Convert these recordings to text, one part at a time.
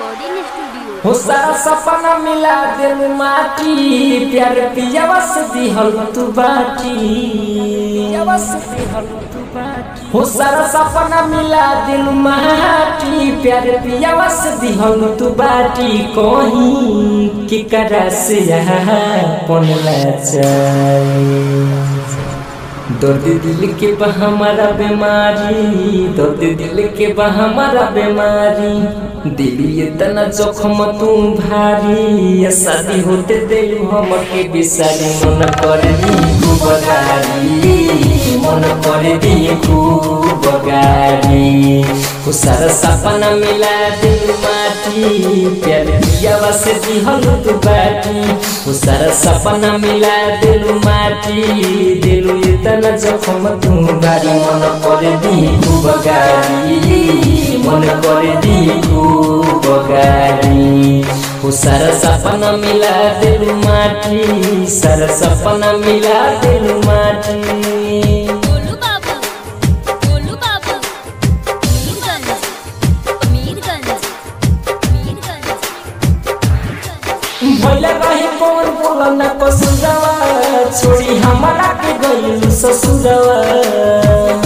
recording studio हो सारा सपना मिला दिल माटी प्यार पियावा से दिहल तू बाटी पियावा से दिहल तू बाटी हो सारा सपना मिला दिल माटी प्यार पियावा से दिहल तू बाटी कहीं की करा से यहाँ पनला चाहिए दर्द दिल के बा हमारा बीमारी दर्द दिल के बा हमारा बीमारी दिल ये तना जखम तू भारी ये शादी होते दिल हम के बिसारी मन कर दी खूब गारी मन कर दी खूब गारी हो सारा सपना मिला दिल माटी प्यार दिया से दिहल तू बाटी हो सारा सपना मिला दिल माटी दिल इतना जखम तू भारी मन कर दी खूब गारी मन कर दी खूब गारी हो सारा सपना मिला दिल माटी सारा सपना मिला दिल माटी गोलू बाबू गोलू बाबू मीरगंज मीरगंज मीरगंज भैला रही कौन बोला न कसुरवा छोड़ी हमारा के गइल ससुरवा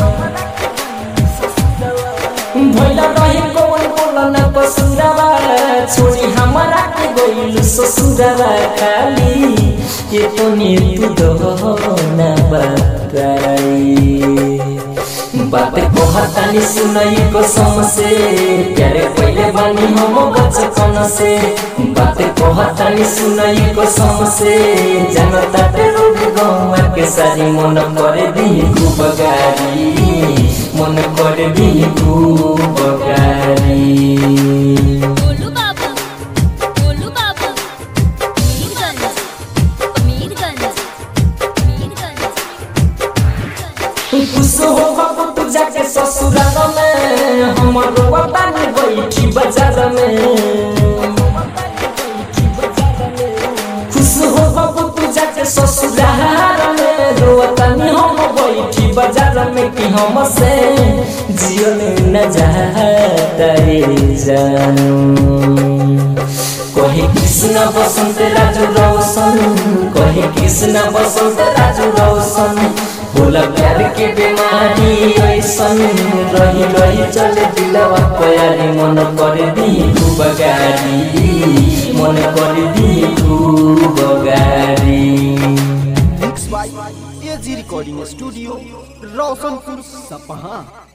भैला रही कौन बोला न कसुरवा छोड़ी हमारा के गइल ससुरवा खाली ये तो ने तू दो न बताई बात कहतानी सुनई कसम से प्यारे पहले बानी हम बचपन से बात कहतानी सुनई कसम से जनता ते रोड गौवा के सारी मन करे दी खूब गारी मन करे दी खूब गारी गोलू बाबू गोलू बाबू मीरगंज मीरगंज मीरगंज खुश हो बाबू तू जाके ससुराल में हमर वतन बैठी बाजार में खुश हो बाबू तू जाके ससुराल में रोतनी हम बैठी बाजार में कि हम से जियल न जाता रे जानू कहे कृष्ण बसंत राजू रोशन कहे कृष्ण बसंत राजू रोशन बोला प्यार के बीमारी ऐसन रही रही चले दिलवा प्यारी मन कर दी खूब गारी मन कर दी खूब गारी mix by AG recording studio Roshanpur सपहा